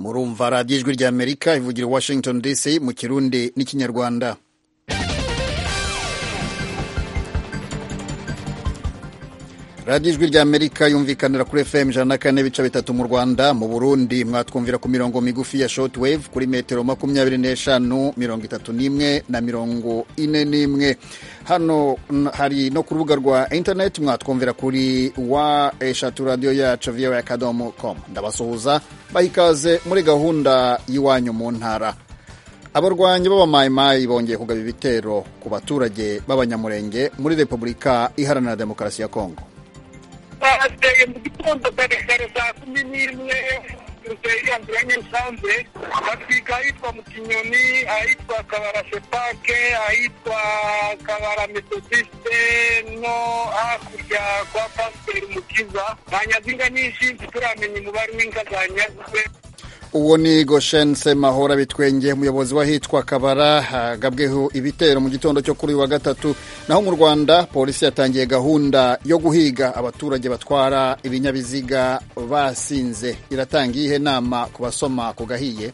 urumva radiyo ijwi ry'amerika ivugira i washington dc mu kirundi n'ikinyarwanda radiyo ijwi ry'amerika yumvikanira kuri fm ijana na kane ibice bitatu mu rwanda mu burundi mwatwumvira ku mirongo migufi ya short wave kuri metero makumyabiri n'eshanu mirongo itatu n'imwe na mirongo ine n'imwe hano hari no ku rubuga rwa internet mwatwumvira kuri wa eshatu radiyo yacu voa akadomo com ndabasuhuza bahikaze muri gahunda y'iwanyu mu ntara abarwanyi b'abamayimayi bongeye kugaba ibitero ku baturage b'abanyamurenge muri repubulika iharanira demokarasi ya kongo bateye mu gitondo kare kare saa kumi n'imwe irandura nyarusanze batwika ahitwa mu kinyoni ahitwa kabara shepake ahitwa kabara metodiste no hakurya kwa pasiteri mukiza nta nyazinga nyinshi ntituramenya umubare w'inka zanyazwe uwo ni goshen semahora bitwenge umuyobozi w'ahitwa kabara hagabweho ibitero mu gitondo cyo kuri uyu wa gatatu naho mu rwanda polisi yatangiye gahunda yo guhiga abaturage batwara ibinyabiziga basinze iratanga iyihe nama ku basoma ku gahiye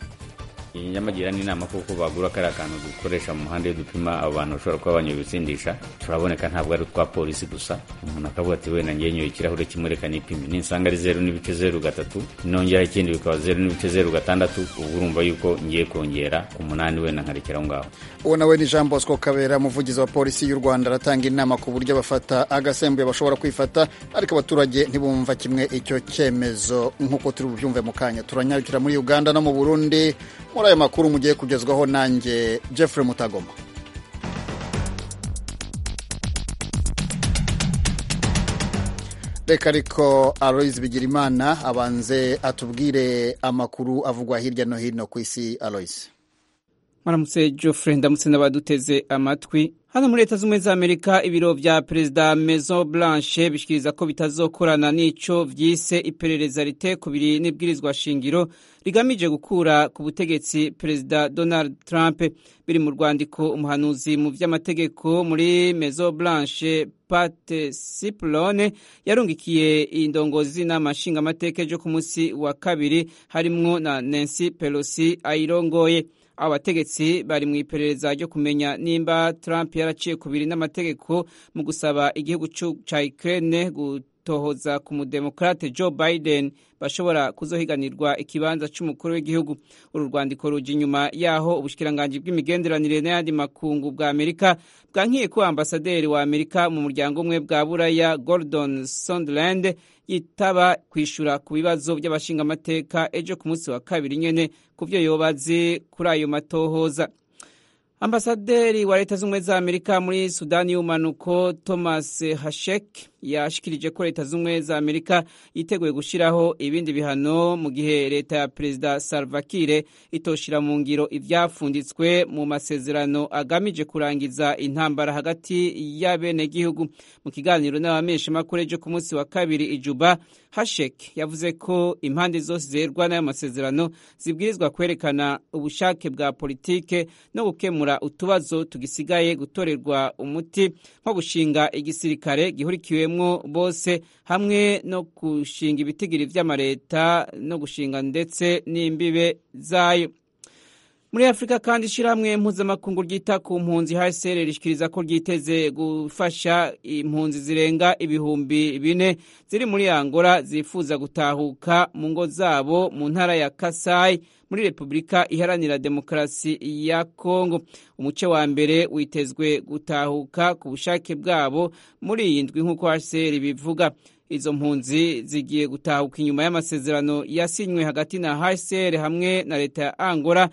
nyamagira n'inama kuko bagura kariya kantu dukoresha mu muhanda iyo dupima abo bantu bashobora kuba banyoye ibisindisha turaboneka ntabwo ari utwa polisi gusa umuntu akavuga ati wenda ngewe nyoye ikirahure kimwe reka nipime ninsanga ari zeru n'ibice zeru gatatu nongeraho ikindi bikaba zeru n'ibice zeru gatandatu ubwo urumva yuko ngiye kongera ku munani wenda nkarekera aho ngaho uwo nawe ni jean bosco kabera umuvugizi wa polisi y'u rwanda aratanga inama ku buryo bafata agasembuye bashobora kwifata ariko abaturage ntibumva kimwe icyo cyemezo nk'uko turi bubyumve mu kanya turanyarukira muri uganda no mu burundi muri ayo makuru mugiye kugezwaho nanjye Jeffrey Mutagoma reka ariko Aloise Bigirimana abanze atubwire amakuru avugwa hirya no hino ku isi Aloise maramutse Geoffrey ndamutse n'abaduteze amatwi hano muri leta z'ubumwe za amerika ibiro vya perezida maison blanche bishikiriza ko bitazokorana n'ico vyise iperereza rite kubiri n'ibwirizwa shingiro rigamije gukura ku butegetsi perezida donald trump biri mu rwandiko umuhanuzi mu vy'amategeko muri maison blanche pat siplone yarungikiye indongozi n'inama nshingamateka ejo ku munsi wa kabiri harimwo na nancy pelosi ayirongoye abo bategetsi bari mu iperereza ryo kumenya nimba trump yaraciye kubiri n'amategeko mu gusaba igihugu cya ukraine gutohoza ku mudemokrate joe biden bashobora kuzohiganirwa ikibanza cy'umukuru w'igihugu uru rwandiko ruja inyuma yaho ubushikiranganji bw'imigenderanire n'ayandi makungu bwa amerika bwankiye ko ambasaderi wa amerika mu muryango umwe bwa buraya gordon sondland yitaba kwishura ku bibazo by'abashingamateka ejo ku munsi wa kabiri nyene ku byo yobazi kuri ayo matohoza ambasaderi wa leta z'ubumwe za amerika muri sudani y'umanuko thomas hashek yashikirije ko leta z'ubumwe za amerika yiteguye gushyiraho ibindi bihano mu gihe leta ya perezida salvakire itoshira mu ngiro ibyafunditswe mu masezerano agamije kurangiza intambara hagati y'abenegihugu mu kiganiro n'abamenyeshamakuru ejo ku munsi wa kabiri ijuba hashek yavuze ko impande zose zerwa n'ayo masezerano zibwirizwa kwerekana ubushake bwa politike no gukemura utubazo tugisigaye gutorerwa umuti nko gushinga igisirikare gihurikiwemo bose hamwe no gushinga ibitigiri vy'amareta no gushinga ndetse n'imbibe zayo muri afurika kandi ishyirahamwe mpuzamakungu ryita ku mpunzi hsr rishyikiriza ko ryiteze gufasha impunzi zirenga ibihumbi bine ziri muri angola zifuza gutahuka mu ngo zabo mu ntara ya kasayi muri repubulika iharanira demokarasi ya kongo umuce wa mbere witezwe gutahuka ku bushake bwabo muri iyi ndwi nk'uko hsr bivuga izo mpunzi zigiye gutahuka inyuma y'amasezerano yasinywe hagati na hsr hamwe na leta ya angola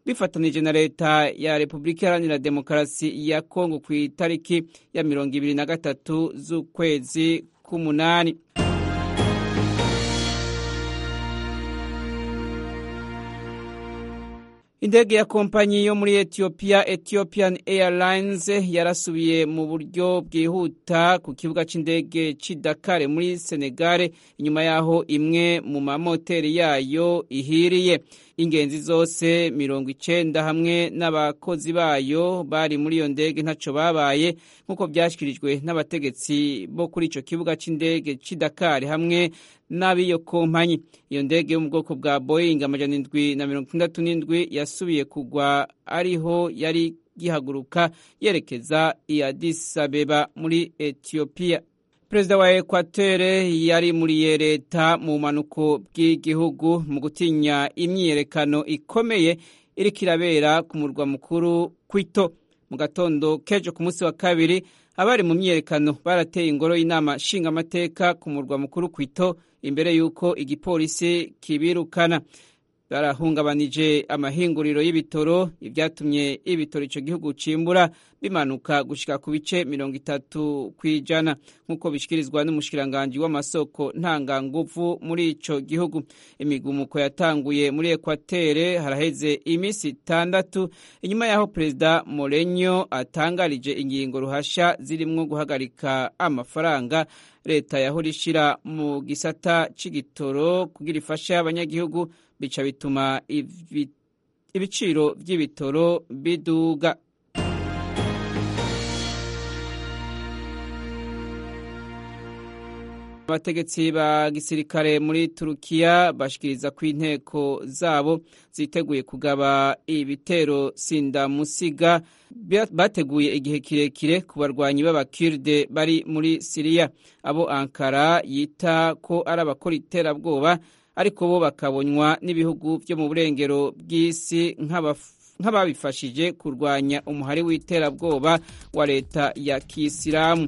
bifatanije na leta ya repubulika iharanira demokarasi ya kongo ku itariki ya mirongo ibiri na gatatu z'ukwezi k'umunani indege ya kompanyi yo muri etiyopiya ethiopian airlines yarasubiye mu buryo bwihuta ku kibuga cy'indege cy'i dakar muri senegare inyuma y'aho imwe mu mamoteri yayo ihiriye ingenzi zose mirongo icenda hamwe n'abakozi bayo bari muri iyo ndege ntaco babaye nk'uko byashyikirijwe n'abategetsi bo kuri ico kibuga c'indege c'i dakar hamwe n'ab'iyo kompanyi iyo ndege yo mu bwoko bwa boeing amajana indwi na mirongo itandatu n'indwi yasubiye kugwa ariho yari gihaguruka yerekeza i addis abeba muri etiyopiya perezida wa ekwatere yarimuriye leta mu bumanuko bw'igihugu mu gutinya imyiyerekano ikomeye iriko irabera ku murwa mukuru kwito mu gatondo k'ejo ku munsi wa kabiri abari mu myiyerekano barateye ingoro y'inama nshingamateka ku murwa mukuru kwito imbere y'uko igipolisi kibirukana barahungabanije amahinguriro y'ibitoro ibyatumye ibitoro icyo gihugu cimbura bimanuka gushika ku bice mirongo itatu ku ijana nk'uko bishyikirizwa n'umushikiranganji w'amasoko ntanganguvu muri ico gihugu imigumuko yatanguye muri ekwatere haraheze iminsi itandatu inyuma y'aho perezida morenyo atangarije ingingo ruhasha zirimwo guhagarika amafaranga leta yahora ishira mu gisata c'igitoro kugira ifashe abanyagihugu bica bituma ibiciro by'ibitoro biduga abategetsi ba gisirikare muri turukiya bashikiriza ku inteko zabo ziteguye kugaba ibitero sindamusiga bateguye igihe kirekire ku barwanyi b'abakirde bari muri siriya abo ankara yita ko ari abakora iterabwoba ariko bo bakabonywa n'ibihugu byo mu burengero bw'isi nk'ababifashije kurwanya umuhari w'iterabwoba wa leta ya kisilamu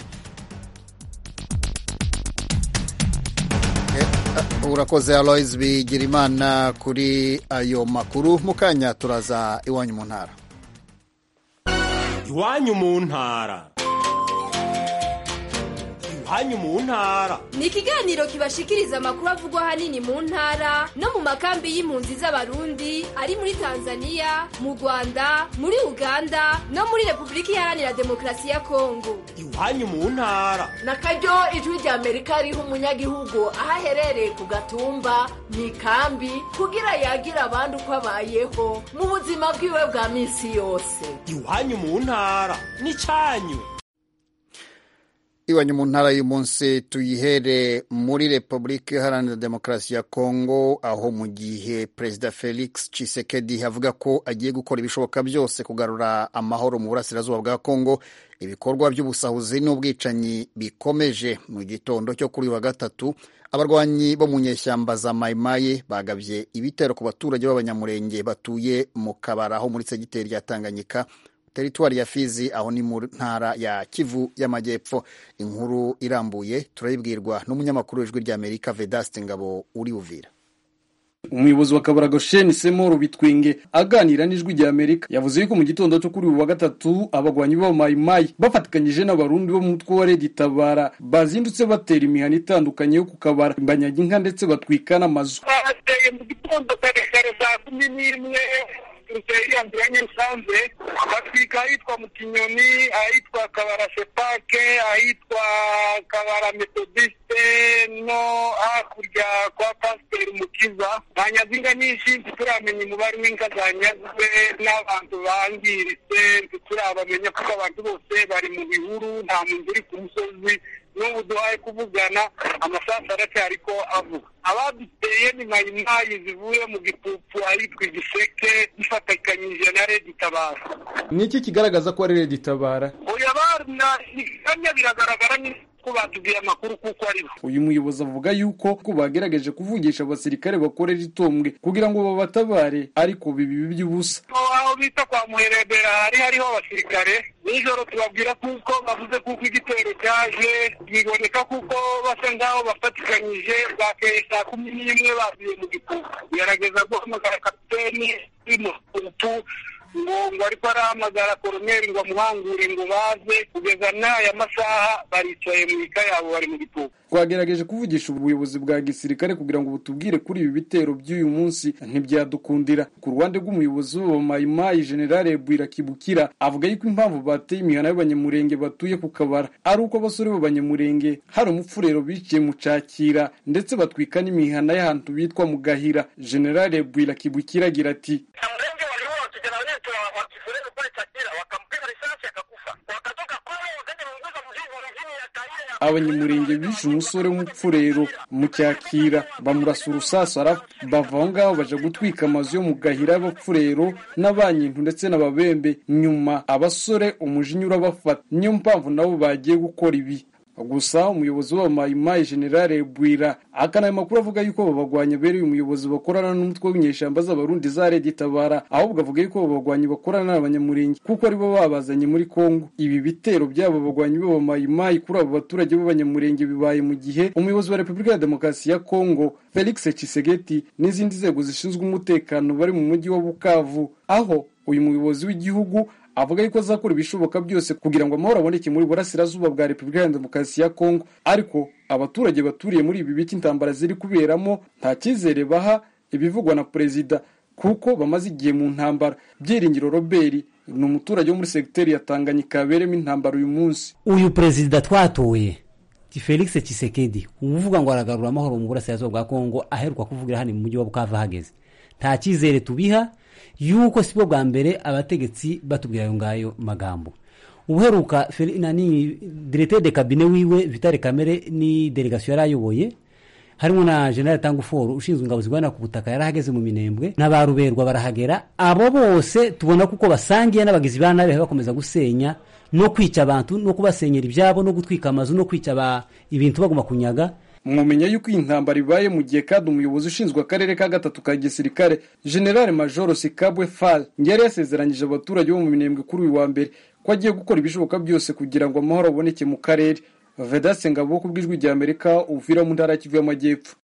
urakoze aloise bigira imana kuri ayo makuru mu kanya turaza iwanyu mu ntara iwanyu mu ntara iwanyu mu ntara ni ikiganiro kibashikiriza amakuru avugwa ahanini mu ntara no mu makambi y'impunzi z'abarundi ari muri tanzania mu rwanda muri uganda no muri repubulika iharanira demokarasi ya kongo iwanyu mu ntara na karyo ijwi rya amerika riha umunyagihugu aho aherereye ku gatumba mu ikambi kugira yagira abandi uko abayeho mu buzima bwiwe bwa minsi yose iwanyu mu ntara ni cyanyu iwanyu mu ntara y'umunsi tuyihere muri repubulika iharanira demokarasi ya kongo aho mu gihe perezida felix cisekedi avuga ko agiye gukora ibishoboka byose kugarura amahoro mu burasirazuba bwa kongo ibikorwa by'ubusahuzi n'ubwicanyi bikomeje mu gitondo cyo kuri wa gatatu abarwanyi bo mu nyeshyamba za mayimayi bagabye ibitero ku baturage b'abanyamurenge batuye mu kabara aho muri segiteri ya tanganyika teritwari ya fizi aho ni mu ntara ya kivu y'amajyepfo inkuru irambuye turayibwirwa n'umunyamakuru w'ijwi ry'amerika vedaste ngabo uri buvira umuyobozi wa kabarago sheni semoro bitwinge aganira n'ijwi rya amerika yavuze yuko mu gitondo cyo kuri uyu wa gatatu abagwanyi b'abamayimayi bafatikanyije n'abarundi bo mu mutwe wa redi tabara bazindutse batera imihana itandukanye yo kukabara banyaga inka ndetse batwika n'amazu bateye mu gitondo kare kare saa kumi n'imwe rusengera nziranye rusanzwe batwika ahitwa mu kinyoni ahitwa kabara sepake ahitwa kabara metodiste no hakurya kwa pasiteri mukiza banyaze inka nyinshi ntituramenya umubare w'inka zanyazwe n'abantu bangiritse ntituramenya kuko abantu bose bari mu bihuru nta muntu uri ku musozi n'ubu duhaye kuvugana amasasu aracyari ko avuga abaduteye ni mayimayi zivuye mu gipupfu ahitwa igiseke bifatikanyije na redi tabara ni iki kigaragaza ko ari redi tabara oya bana ikamyo biragaragara ko batubwiye amakuru kuko ari bo uyu muyobozi avuga yuko ko bagerageje kuvugisha abasirikare bakorera itombwe kugira ngo babatabare ariko bibi by'ubusa aho bita kwa muherebera hari hariho abasirikare nijoro tubabwira kuko bavuze kuko igitero cyaje biboneka kuko basa nk'aho bafatikanyije bakeye saa kumi n'imwe bavuye mu gipu gerageza guhamagara kapiteni w'umututu ngo ngo ariko arahamagara koroneri ngo amuhangure ngo baze kugeza n'aya masaha baricaye mu ika yabo bari mu gitugu twagerageje kuvugisha ubuyobozi bwa gisirikare kugira ngo butubwire kuri ibi bitero by'uyu munsi ntibyadukundira ku ruhande rw'umuyobozi w'abamayimayi generale bwira kibukira avuga yuko impamvu bateye imihana y'abanyamurenge batuye ku kabara ari uko abasore b'abanyamurenge hari umupfurero biciye mu cakira ndetse batwika n'imihana y'ahantu bitwa mu gahira generale bwira kibukira agira ati mrengi waliua kijana wetu wakifureni pale Chakira, wakampiga risasi akakufa, wakatoka kule wakaja kuunguza mzigo mjini ya Kaire na abanyamurenge bishe umusore w'umupfurero mu cyakira bamurasa urusaso arapfa bava aho ngaho baja gutwika amazu yo mu gahira y'abapfurero n'abanyintu ndetse n'ababembe nyuma abasore umujinya urabafata niyo mpamvu nabo bagiye gukora ibi gusa umuyobozi w'abamayimayi generale bwira akana ayo makuru avuga yuko babagwanya abereye umuyobozi bakorana n'umutwe w'inyeshyamba z'abarundi za redi tabara ahubwo avuga yuko babagwanyi bakorana n'abanyamurenge kuko aribo babazanye muri kongo ibi bitero by'abo bagwanyi b'abamayimayi kuri abo baturage b'abanyamurenge bibaye mu gihe umuyobozi wa repubulika ya demokarasi ya kongo felix Tshisekedi n'izindi nzego zishinzwe umutekano bari mu mujyi wa bukavu aho uyu muyobozi w'igihugu avuga yuko azakora ibishoboka byose kugira ngo amahoro aboneke muri burasirazuba bwa repubulika ya demokarasi ya kongo ariko abaturage baturiye muri ibi bice intambara ziri kuberamo nta cyizere baha ibivugwa na perezida kuko bamaze igihe mu ntambara byiringiro robert ni umuturage wo muri segiteri ya tanganyika yabereyemo intambara uyu munsi uyu perezida twatoye Ki- felix kisekedi uvuga ngo aragarura amahoro mu burasirazuba bwa kongo aheruka kuvugira hano mu mujyi wa bukava hageze nta cyizere tubiha yuko si bwo bwa mbere abategetsi batubwira ayo ngayo magambo ubuheruka Fel- nani diregiteri de kabine wiwe vitale kamere ni delegasiyo yari ayoboye harimo na general tanguforu ushinzwe ingabo zirwanira ku butaka yari ahageze mu minembwe n'abaruberwa barahagera abo bose tubona kuko basangiye n'abagizi ba nabi bakomeza gusenya no kwica abantu no kubasenyera ibyabo no gutwika amazu no kwica aba- ibintu baguma kunyaga mwumenya yuko iyi ntambara ibaye mu gihe kandi umuyobozi ushinzwe akarere ka gatatu ka gisirikare generale majoro sikabwe fal yari yasezeranyije abaturage bo mu minembwe kuri uyu wa mbere ko agiye gukora ibishoboka byose kugira ngo amahoro aboneke mu karere vedaste ngabo ku bw'ijwi rya amerika uvira mu ntara ya kivu y'amajyepfo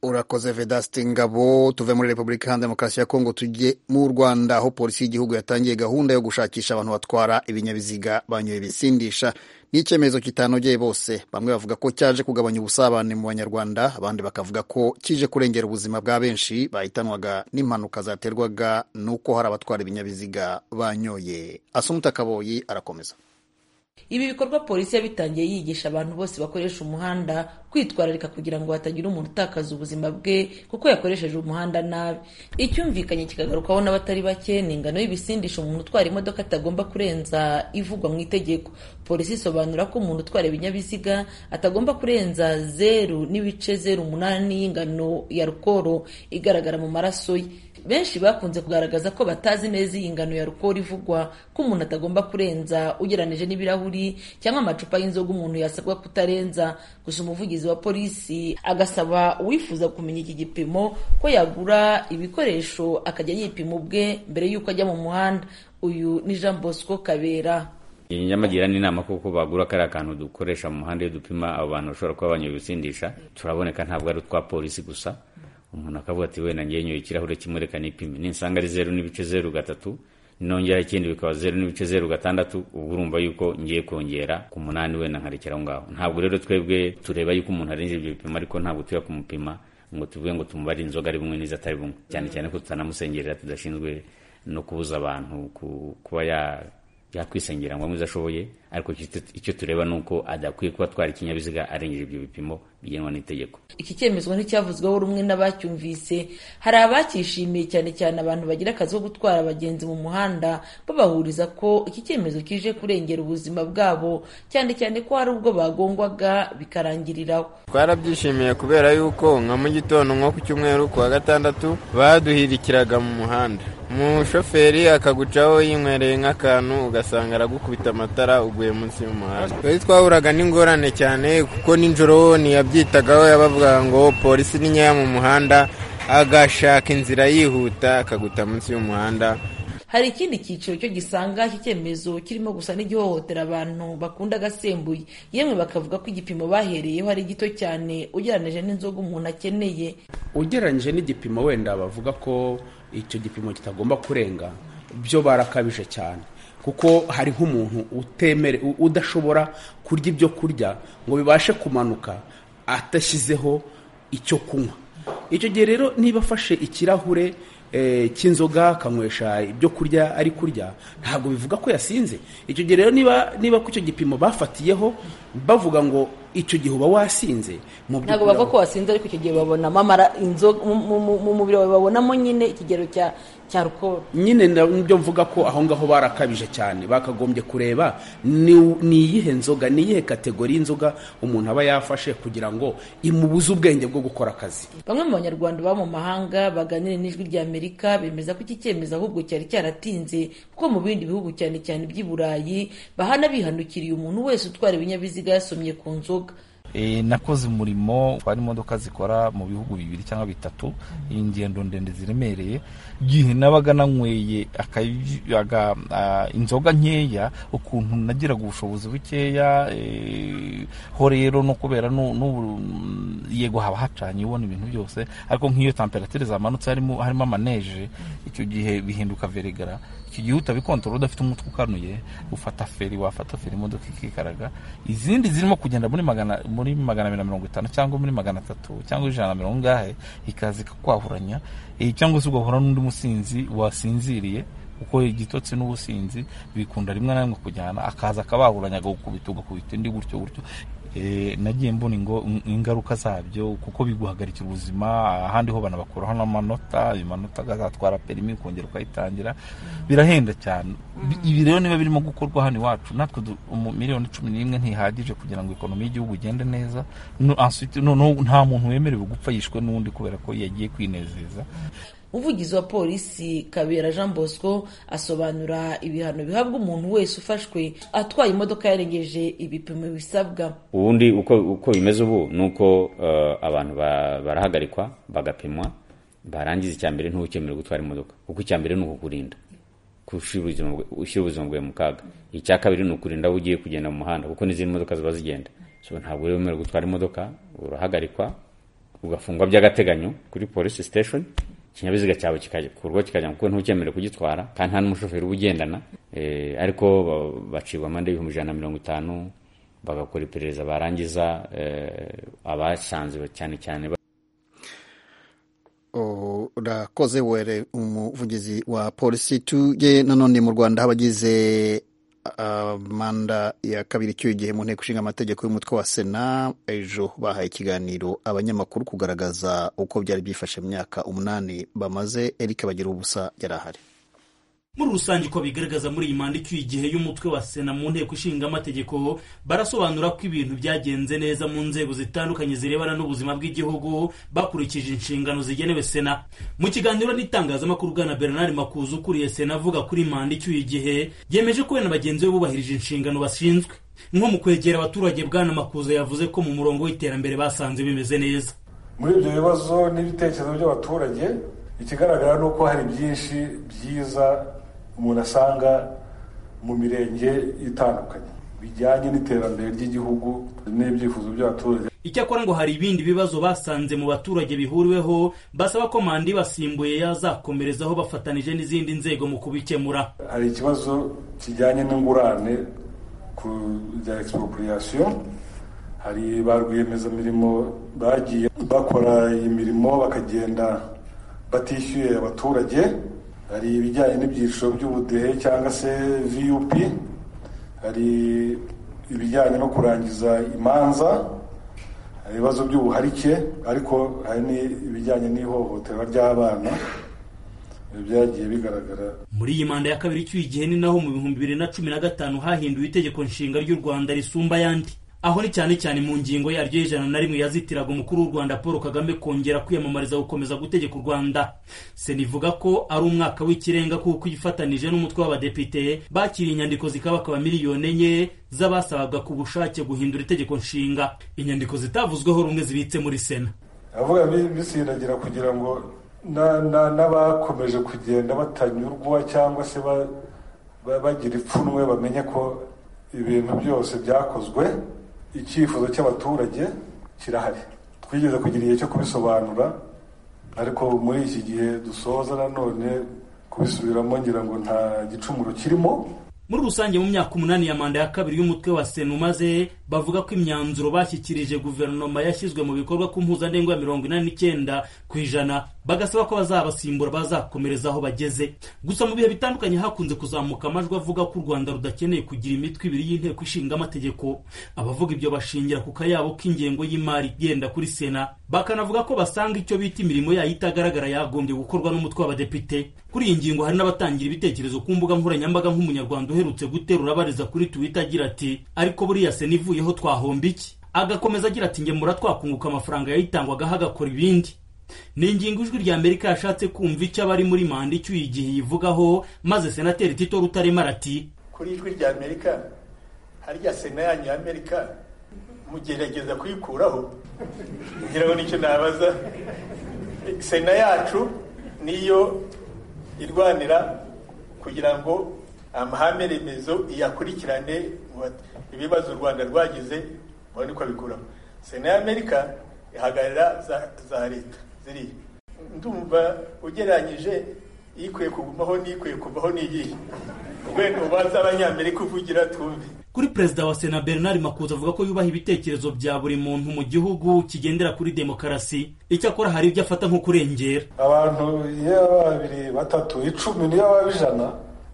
urakoze vedaste ngabo tuve muri repubulika iharanira demokarasi ya kongo tujye mu rwanda aho polisi y'igihugu yatangiye gahunda yo gushakisha abantu batwara ibinyabiziga banyoye ibisindisha ni icyemezo kitanogeye bose bamwe bavuga ko cyaje kugabanya ubusabane mu banyarwanda abandi bakavuga ko kije kurengera ubuzima bwa benshi bahitanwaga n'impanuka zaterwaga n'uko hari abatwara ibinyabiziga banyoye asumuta kaboyi arakomeza Ibi bikorwa polisi yabitangiye yigisha abantu bose bakoresha umuhanda kwitwararika kugira ngo hatagira umuntu utakaza ubuzima bwe kuko yakoresheje umuhanda nabi. Icyumvikanye kikagarukaho n'abatari bake ni ingano y'ibisindisha umuntu utwara imodoka atagomba kurenza ivugwa mu itegeko. Polisi isobanura ko umuntu utwara ibinyabiziga atagomba kurenza zeru n'ibice zeru umunani y'ingano ya alukoro igaragara mu maraso ye. Benshi bakunze kugaragaza ko batazi neza iyi ngano ya alukoro ivugwa ko umuntu atagomba kurenza ugereranije n'ibirahuri cyangwa amacupa y'inzoga umuntu yasabwa kutarenza gusa umuvugizi wa polisi agasaba uwifuza kumenya iki gipimo ko yagura ibikoresho akajya yipima ubwe mbere y'uko ajya mu muhanda uyu ni Jean Bosco Kabera nyabagira n'inama kuko bagura kariya kantu dukoresha mu muhanda iyo dupima abo bantu bashobora kuba banyoye ibisindisha turaboneka ntabwo ari utwa polisi gusa umuntu akavuga ati wenda ngewe nyoye ikirahure kimwe reka nipime ninsanga ari zeru n'ibice zeru gatatu nongera ikindi bikaba zeru n'ibice zeru gatandatu ubwo urumva yuko ngiye kongera ku munani wenda nkarekera aho ngaho ntabwo rero twebwe tureba yuko umuntu arenze ibyo bipimo ariko ntabwo tujya kumupima ngo tuvuge ngo tumubare inzoga ari bumwe n'izo atari bumwe cyane cyane ko tutanamusengerera tudashinzwe no kubuza abantu ku- kuba ya yakwisengera ngo amuze ashoboye ariko icyo- icyo tureba ni uko adakwiye kuba atwara ikinyabiziga arengeje ibyo bipimo bigenwa n'itegeko Iki cyemezo nticyavuzweho rumwe n'abacyumvise, hari abacyishimiye cyane cyane abantu bagira akazi ko gutwara abagenzi mu muhanda, babahuriza ko iki cyemezo kije kurengera ubuzima bwabo, cyane cyane ko hari ubwo bagongwaga bikarangiriraho. twarabyishimiye kubera yuko nka mu gitondo nko ku cyumweru ku wa gatandatu baduhirikiraga mu muhanda umushoferi akagucaho yinywereye nk'akantu ugasanga aragukubita amatara uguye munsi y'umuhanda twari twahuraga n'ingorane cyane kuko nijoro ntiyabyitagaho yabavugaga ngo polisi ni nkeya mu muhanda agashaka inzira yihuta akaguta munsi y'umuhanda Hari ikindi cyiciro cyo gisanga iki cyemezo kirimo gusa n'igihohotera abantu bakunda agasembuye, yemwe bakavuga ko igipimo bahereyeho ari gito cyane ugereranije n'inzoga umuntu akeneye. ugereranyije n'igipimo wenda bavuga ko icyo gipimo kitagomba kurenga byo barakabije cyane kuko hari nk'umuntu utemere u- udashobora kurya ibyo kurya ngo bibashe kumanuka adashyizeho icyo kunywa icyo gihe rero niba afashe ikirahure eh, cy'inzoga akanywesha ibyo kurya ari kurya ntabwo bivuga ko yasinze icyo gihe rero niba niba ku icyo gipimo bafatiyeho bavuga ngo icyo gihe uba wasinze mu by'ukuri ntabwo bavuga aho- ko wasinze ariko icyo gihe babonamo amara inzoga mu- mu mu- mu mubiri wawe babonamo nyine ikigero cya cya alcohol nyine na- nibyo mvuga ko aho ngaho barakabije cyane bakagombye kureba ni ni iyihe nzoga ni iyihe kategori y'inzoga umuntu aba yafashe kugira ngo imubuze ubwenge bwo gukora akazi bamwe mu banyarwanda baba mu mahanga baganira n'ijwi rya amerika bemeza ko iki cyemezo ahubwo cyari cyaratinze kuko mu bindi bihugu cyane cyane iby'i burayi bahana bihanukiriye umuntu wese utwara ibinyabiziga yasomye ku nzoga E, nakoze umurimo hari imodoka zikora mu bihugu bibiri cyangwa bitatu ingendo ndende ziremereye gihe nabaga nanyweye akayi- aga- a, inzoga nkeya ukuntu nagiraga ubushobozi bukeya e, ho rero no kubera nu- n'ubu- yego haba hacanye ubona ibintu byose ariko nk'iyo temperature zamanutse harimo harimo amaneje icyo gihe bihinduka verigara icyo gihe utabikontorora udafite umutwe ukanuye ufata feri wafata feri imodoka ikikaraga izindi zirimo kugenda muri magana muri magana abiri na mirongo itanu cyangwa muri magana atatu cyangwa ijana na mirongo ingahe ikaza ikakwahuranya eh, cyangwa se ugahura n'undi musinzi wasinziriye kuko igitotsi n'ubusinzi bikunda rimwe na rimwe kujyana akaza akabahuranya agakubita ugakubita indi gutyo gutyo Eh, nagiye mbona ingo- ingaruka zabyo kuko biguhagarikira ubuzima ahandi ho banabakuraho n'amanota ayo manota agazatwara perimi ukongera ukayitangira birahenda cyane Bi- ibi rero niba birimo gukorwa hano iwacu natwe du- umu- miliyoni cumi n'imwe ntihagije kugira ngo ekonomi y'igihugu igende neza No- ensuite- noneho nta muntu wemerewe gupfa yishwe n'undi kubera ko yagiye kwinezeza umuvugizi wa polisi kabera jean bosco asobanura ibihano bihabwa umuntu wese ufashwe atwaye imodoka yarengeje ibipimo bisabwa ubundi uko uko bimeze ubu ni uko eh, abantu ba- barahagarikwa bagapimwa barangiza icya mbere ntuwukemerewe gutwara imodoka kuko icya mbere ni ukukurinda ko ushyira ubuzima bwe- ushyira ubuzima bwawe mu kaga icya kabiri ni ukurinda aho ugiye kugenda mu muhanda kuko n'izindi modoka ziba zigenda so ntabwo uri wemerewe gutwara imodoka urahagarikwa ugafungwa by'agateganyo kuri polisi station ikinyabiziga cyawe kikakurwa kikajya kuko ntukemerewe kugitwara kandi nta n'umushoferi uba ugendana Eh, ariko ba- bacibwa amande y'ibihumbi ijana na mirongo itanu bagakora iperereza barangiza eh, abasanze cyane cyane ba- urakoze were umuvugizi wa polisi tujye nanone mu rwanda abagize ah, manda ya kabiri icyuye igihe mu nteko ishinga amategeko y'umutwe wa sena ejo bahaye ikiganiro abanyamakuru kugaragaza uko byari byifashe mu myaka umunani bamaze eric bagira ubusa yari ahari muri rusange uko bigaragaza muri iyi manda icyuye igihe y'umutwe wa sena mu nteko ishinga amategeko barasobanura ko ibintu byagenze neza mu nzego zitandukanye zirebana n'ubuzima bw'igihugu bakurikije inshingano zigenewe sena mu kiganiro n'itangazamakuru bwana bernard makuza ukuriye sena avuga kuri manda icyuye igihe yemeje ko we na bagenzi be bubahirije inshingano bashinzwe nko mu kwegera abaturage bwana makuza yavuze ko mu murongo w'iterambere basanze bimeze neza muri ibyo bibazo n'ibitekerezo by'abaturage ikigaragara ni uko hari byinshi byiza umuntu asanga mu mirenge itandukanye bijyanye n'iterambere ry'igihugu n'ibyifuzo by'abaturage icyakora ngo hari ibindi bibazo basanze mu baturage bihuriweho basaba ko manda ibasimbuye yazakomerezaho bafatanije n'izindi nzego mu kubikemura hari ikibazo kijyanye n'ingurane ku bya expropriation hari ba rwiyemezamirimo bagiye bakora imirimo bakagenda batishyuye abaturage hari ibijyanye n'ibyiciro by'ubudehe cyangwa se vup hari ibijyanye no kurangiza imanza hari ibibazo by'ubuharike ariko hari n'ibijyanye n'ihohoterwa ry'abana byagiye bigaragara muri iyi manda ya kabiri icyuye igihe ni naho mu bihumbi bibiri na cumi na gatanu hahinduwe itegeko nshinga ry'u rwanda risumba ayandi aho ni cyane cyane mu ngingo yaryo y'ijana na rimwe yazitiraga umukuru w'u rwanda paul kagame kongera kwiyamamariza gukomeza gutegeka u rwanda sena ivuga ko ari umwaka w'ikirenga kuko ifatanije n'umutwe w'abadepite bakiriye inyandiko zikabakaba miliyoni enye z'abasabaga ku bushake guhindura itegeko nshinga inyandiko zitavuzweho rumwe zibitse muri sena avuga bi- bisindagira kugira ngo na- na- n'abakomeje kugenda batanyurwa cyangwa se ba- ba- bagira ipfunwe bamenye ko ibintu byose byakozwe icyifuzo cy'abaturage kirahari twigeze kugira igihe cyo kubisobanura ariko muri iki gihe dusoza nanone kubisubiramo ngira ngo nta gicumuro kirimo muri rusange mu myaka umunani ya manda ya kabiri y'umutwe wa sena umaze bavuga ko imyanzuro bashyikirije guverinoma yashyizwe mu bikorwa ku mpuzandengo ya mirongo inani n'icyenda ku ijana bagasaba ko bazabasimbura bazakomereza aho bageze gusa mu bihe bitandukanye hakunze kuzamuka amajwi avuga ko u rwanda rudakeneye kugira imitwe ibiri y'inteko ishinga amategeko abavuga ibyo bashingira ku kayabo k'ingengo y'imari igenda kuri sena bakanavuga ko basanga icyo bita imirimo yayo itagaragara yagombye gukorwa n'umutwe w'abadepite kuri iyi ngingo hari n'abatangira ibitekerezo ku mbuga nkoranyambaga nk'umunyarwanda uherutse guterura abariza kuri twitter agira ati ariko buriya sena ivuyeho twahomba iki agakomeza agira ati ngemura twakunguka amafaranga yayitangwagaho agakora ibindi ni ingingo ijwi rya amerika yashatse kumva icyo abari muri manda icyuye igihe yivugaho maze senateri tito rutarema arati kuri ijwi rya amerika harya sena yanyu ya amerika mugerageza kuyikuraho kugira ngo nicyo nabaza sena yacu niyo irwanira kugira ngo amahame remezo iyakurikirane ibibazo u rwanda rwagize mubone uko abikuraho sena ya amerika ihagarara za leta ziriya ndumva ugereranyije ikwiye kugumaho n'ikwiye kuvaho n'iyihe urwego ubanza abanyamerika uvugira twumve kuri perezida wa sena bernard makuza avuga ko yubaha ibitekerezo bya buri muntu mu gihugu kigendera kuri demokarasi icyakora hari ibyo afata nko kurengera abantu iyo ari babiri batatu icumi niyo baba ijana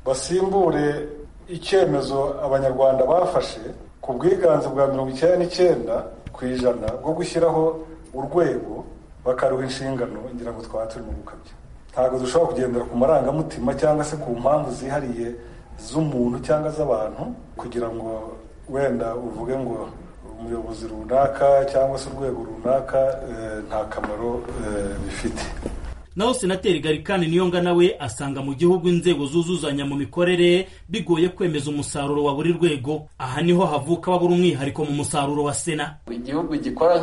basimbure icyemezo abanyarwanda bafashe ku bwiganze bwa mirongo icyenda n'icyenda ku ijana bwo gushyiraho urwego bakaruha inshingano ngira ngo twaba turi mu gukabya ntabwo dushobora kugendera ku marangamutima cyangwa se ku mpamvu zihariye z'umuntu cyangwa z'abantu kugira ngo wenda uvuge ngo umuyobozi runaka cyangwa se urwego runaka nta kamaro bifite naho senateri garikani niyonga nawe asanga mu gihugu inzego zuzuzanya mu mikorere bigoye kwemeza umusaruro wa buri rwego aha niho havuka babura umwihariko mu musaruro wa sena igihugu gikora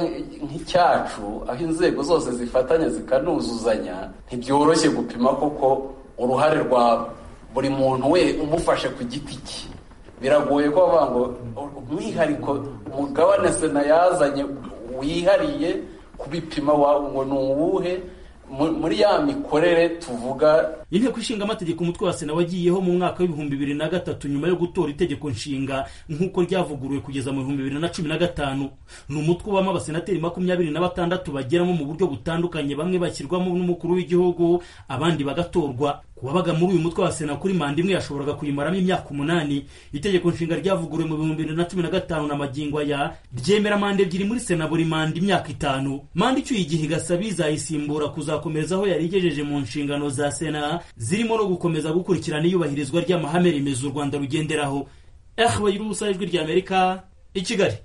nk'icyacu aho inzego zose zifatanya zikanuzuzanya ntibyoroshye gupima kuko uruhare rwa buri muntu we umufashe ku giti cye biragoye ko bavuga ngo umwihariko umugabane sena yazanye wihariye kubipima ngo ni uwuhe muri ya mikorere tuvuga inteko ishinga amategeko umutwe wa sena wagiyeho mu mwaka w'ibihumbi bibiri na gatatu nyuma yo gutora itegeko nshinga nk'uko ryavuguruwe kugeza mu bihumbi bibiri na cumi na gatanu ni umutwe ubamo abasenateri makumyabiri na batandatu bageramo mu buryo butandukanye bamwe bashyirwamo n'umukuru w'igihugu abandi bagatorwa kubabaga muri uyu mutwe wa sena kuri manda imwe yashoboraga kuyimaramo imyaka umunani itegeko nshinga ryavuguruwe mu bihumbi bibiri na cumi na gatanu na magingo aya ryemera manda ebyiri muri sena buri manda imyaka itanu manda icyuye igihe igasa bizayisimbura kuzakomereza aho yari igejeje mu nshingano za sena zirimo no gukomeza gukurikirana iyubahirizwa ry'amahame remezo u rwanda rugenderaho ehwe y'ubusa ijwi rya amerika i kigali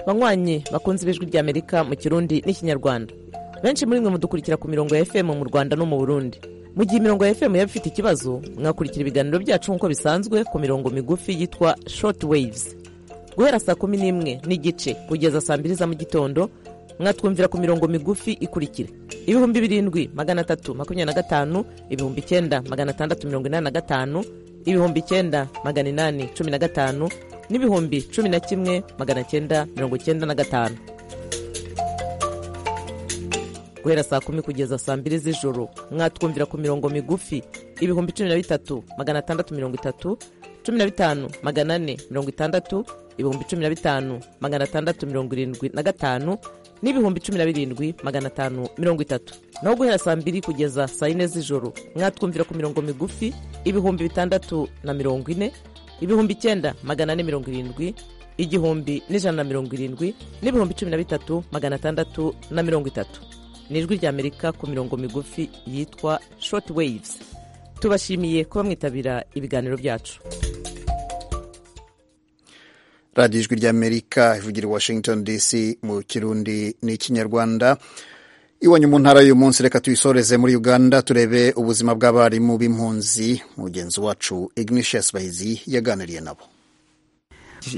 banywanyi bakunze ibijwi rya amerika mu kirundi n'ikinyarwanda benshi muri mwe mudukurikira ku mirongo ya fm mu rwanda no mu burundi mu gihe imirongo ya fm yaba ifite ikibazo mwakurikira ibiganiro byacu nk'uko bisanzwe ku mirongo migufi yitwa short waves guhera saa kumi n'imwe n'igice kugeza saa mbiri za mu gitondo mwatwumvira ku mirongo migufi ikurikira ibihumbi birindwi magana atatu makumyabiri na gatanu ibihumbi icyenda magana atandatu mirongo inani na gatanu ibihumbi icyenda magana inani cumi na gatanu n'ibihumbi cumi na kimwe magana cyenda mirongo icyenda na gatanu guhera saa kumi kugeza saa mbiri z'ijoro mwatwumvira ku mirongo migufi ibihumbi cumi na bitatu magana atandatu mirongo itatu cumi na bitanu magana ane mirongo itandatu ibihumbi cumi na bitanu magana atandatu mirongo irindwi na gatanu n'ibihumbi cumi na birindwi magana atanu mirongo itatu naho guhera saa mbiri kugeza saa yine z'ijoro mwatwumvira ku mirongo migufi ibihumbi bitandatu na mirongo ine ibihumbi icyenda magana ane mirongo irindwi igihumbi n'ijana na mirongo irindwi n'ibihumbi cumi na bitatu magana atandatu na mirongo itatu ni ijwi ry'amerika ku mirongo migufi yitwa short waves tubashimiye kuba mwitabira ibiganiro byacu radiyo ijwi ry'amerika ivugira i washington dc mu kirundi n'ikinyarwanda iwanyu mu ntara y'uyu munsi reka tuyisoreze muri uganda turebe ubuzima bw'abarimu b'impunzi mugenzi wacu ignatius bahizi yaganiriye nabo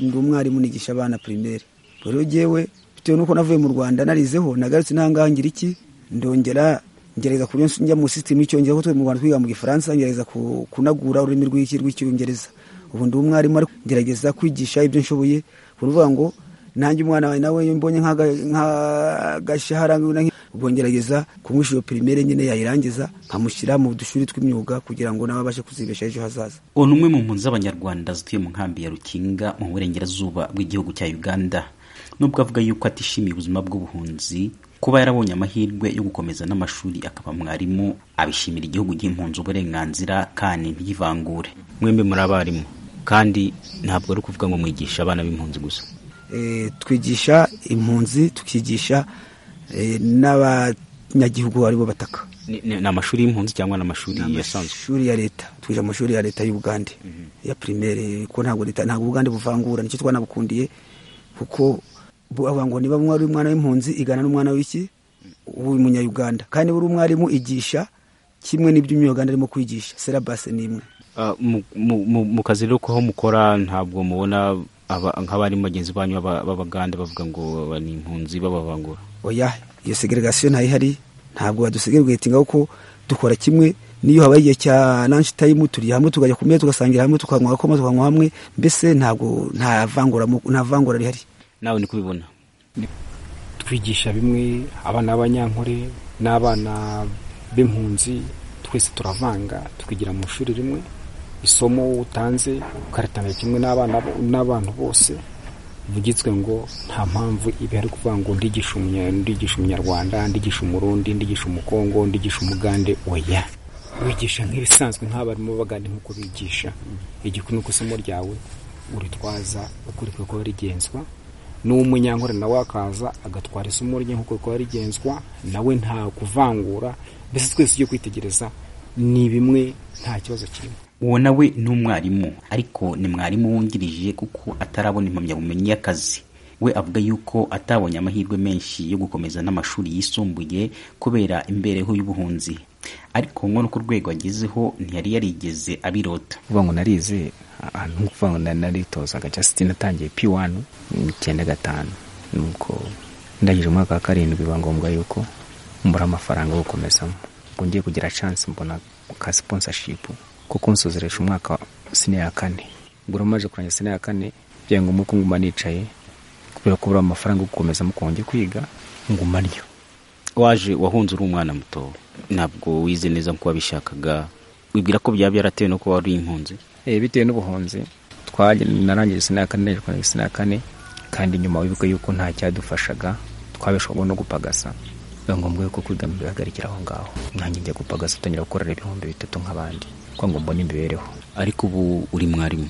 ndi umwarimu nigisha abana pirimeri rero yewe bitewe n'uko navuye mu rwanda narizeho nagarutse ntangaha ngira iki ndongera ngerageza ku njya mu sisitemu y'icyongereza kuko twe mu rwanda twiga mu gifaransa ngerageza kunagura ururimi rw'icyongereza ubu ndi umwarimu ariko ngerageza kwigisha ibyo nshoboye ni ukuvuga ngo nanjye umwana wawe nawe iyo mbonye nk'agashahara ubwo ngerageza kumwisha iyo pirimere nyine yayirangiza nkamushyira mu dushuri tw'imyuga kugira ngo nawe abashe kuzibesha ejo hazaza ono umwe mu mpunzi z'abanyarwanda zituye mu nkambi ya rukinga mu burengerazuba bw'igihugu cya uganda nubwo avuga yuko atishimiye ubuzima bw'ubuhunzi kuba yarabonye amahirwe yo gukomeza n'amashuri akaba mwarimu abishimira igihugu cy'impunzi uburenganzira kandi ntivangure mwembe muri abarimu kandi ntabwo ari ukuvuga ngo mwigisha abana b'impunzi gusa Eh, twigisha impunzi tukigisha eh, n'abanyagihugu aribo bataka Ni- ni ni amashuri y'impunzi cyangwa ni amashuri yasanzwe amashuri ya leta twigisha amashuri ya leta y'ubugande ya primaire kuko ntabwo leta ntabwo ubugande buvangura nicyo twanabukundiye kuko bu- bavuga ngo niba umwana uri umwana w'impunzi igana n'umwana w'iki w'umunyayuganda kandi buri umwarimu igisha kimwe n'ibyo umunyayuganda arimo kwigisha serabase ni imwe Ah, mu- mu- mu- mu kazi rero ko aho mukora ntabwo mubona aba- nk'abarimu bagenzi banyu b'aba- b'abagande bavuga ngo aba ni impunzi babavangura oya iyo segregasiyo ntayihari ntabwo badusegereguye tinga ko dukora kimwe niyo habaye igihe cya lunch time turi hamwe tukajya ku meza tugasangira hamwe tukanywa akoma tukanywa hamwe mbese ntabwo nta vangura mu- nta vangura rihari nawe niko ubibona twigisha bimwe abana b'abanyankore n'abana b'impunzi twese turavanga twigira mu ishuri rimwe isomo utanze ukaritangira kimwe n'abana bo- n'abantu bose bivugitswe ngo nta mpamvu ibi ari kuvuga ngo ndigisha umunya- ndigisha umunyarwanda ndigisha umurundi ndigisha umukongo ndigisha umugande oya wigisha nk'ibisanzwe nk'abarimu b'abagande nk'uko bigisha igikuru ni uko isomo ryawe uritwaza uko rikwiye kuba rigenzwa n'umunyankore nawe akaza agatwara isomo rye nk'uko rikora rigenzwa nawe nta kuvangura mbese twese ujye kwitegereza ni bimwe nta kibazo kirimo uwo nawe ni umwarimu ariko ni mwarimu wungirije kuko atarabona impamyabumenyi y'akazi we avuga yuko atabonye amahirwe menshi yo gukomeza n'amashuri yisumbuye kubera imbereho y'ubuhunzi ariko ngo no ku rwego agezeho ntiyari yarigeze abirota kuvuga ngo narize ahantu nko kuvuga ngo nari naritozaga just natangiye P1 mu icyenda gatanu nuko ndangije umwaka wa karindwi biba ngombwa yuko mbura amafaranga yo gukomezamo ngo ngiye kugira chance mbona ka sponsorship ko kunsozeresha umwaka sine ya kane ngura maje kurangiza sine ya kane byaye ngombwa ko nguma nicaye kubera kubura amafaranga yo gukomezamo ko njye kwiga nguma ryo waje wahunze uri umwana muto ntabwo wize neza nkuko wabishakaga wibwira ko byaba byaratewe no kuba wari impunzi Eh, bitewe n'ubuhunzi twaje narangije sena ya kane naje kurangiza sena ya kane kandi nyuma wibuke yuko nta cyadufashaga twabeshwaga no gupagasa biba ngombwa yuko kwigama bihagarikira aho ngaho nanjye njya gupagasa utangira gukorera ibihumbi bitatu nk'abandi kuko ngo mbone imibereho ariko ubu uri mwarimu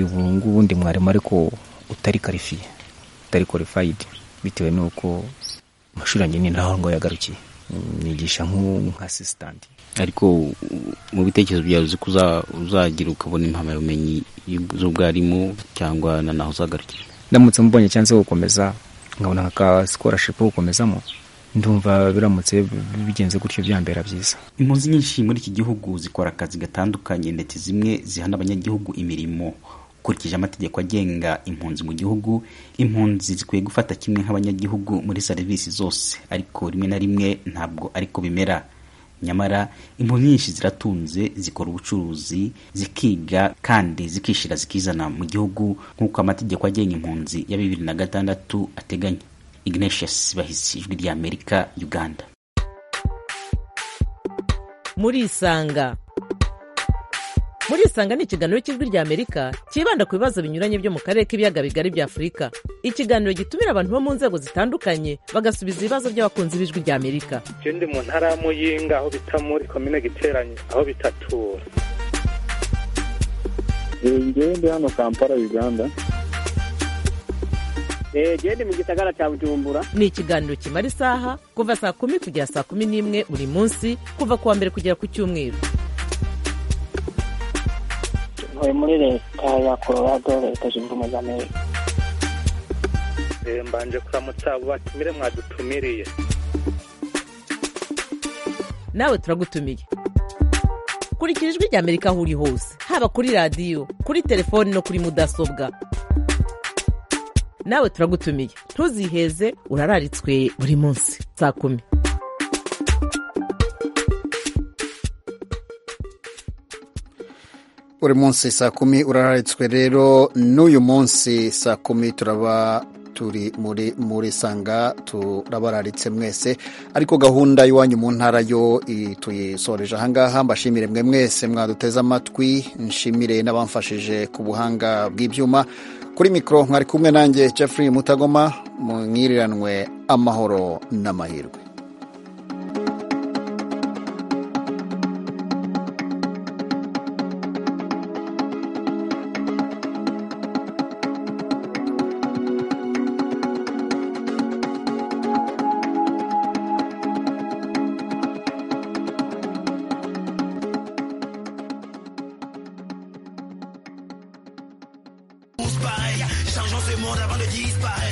ubu ngubu ndi mwarimu ariko utari karifiye utari qualified bitewe n'uko amashuri yanjye ni naho ngo yagarukiye nigisha nk'assistant ariko u- mu bitekerezo byawe uzi ko uza- uzagira ukabona impamyabumenyi y'ub- z'ubwarimu cyangwa na naho uzagarukira ndamutse mubonye cyangwa se gukomeza nkabona nka scholarship yo gukomezamo ndumva biramutse bigenze gutyo byambera byiza impunzi nyinshi muri iki gihugu zikora akazi gatandukanye ndetse zimwe zihana abanyagihugu imirimo ukurikije amategeko agenga impunzi mu gihugu impunzi zikwiye gufata kimwe nk'abanyagihugu muri serivisi zose ariko rimwe na rimwe ntabwo ariko bimera nyamara impunzi nyinshi ziratunze zikora ubucuruzi zikiga kandi zikishira zikizana mu gihugu nk'uko amategeko agenga impunzi ya bibiri na gatandatu ateganya ignatius bahisi ijwi rya amerika uganda murisanga murisanga ni ikiganiro cy'ijwi rya amerika cyibanda ku bibazo binyuranye byo mu karere k'ibiyaga bigari bya afurika ikiganiro gitumira abantu bo mu nzego zitandukanye bagasubiza ibibazo by'abakunzi b'ijwi rya amerika je ndi mu ntara ya muyinga aho bita muri komine giteranye aho bitatura ngewe ndi hano kampala uganda gende mu gisagara cya bujumbura ni ikiganiro kimara isaha kuva saa kumi kugera saa kumi n'imwe buri munsi kuva ku wa mbere kugera ku cyumweru ntuye muri leta ya colorado leta zunze ubumwe za amerika Eh, mbanje kuramutsa abo batumire mwadutumiriye nawe turagutumiye kurikira ijwi rya amerika aho uri hose haba kuri radiyo kuri telefoni no kuri mudasobwa nawe turagutumiye ntuziheze urararitswe buri munsi saa kumi buri munsi saa kumi urararitswe rero n'uyu munsi saa kumi turaba turi muri muri sanga turabararitse mwese ariko gahunda y'iwanyu mu ntara yo i- tuyisoreje ahangaha mbashimire mwe mwese mwaduteze amatwi nshimire n'abamfashije ku buhanga bw'ibyuma kuri mikoro mwari kumwe nanjye Jeffrey Mutagoma mwiriranwe amahoro n'amahirwe Changeons ce monde avant de disparaître.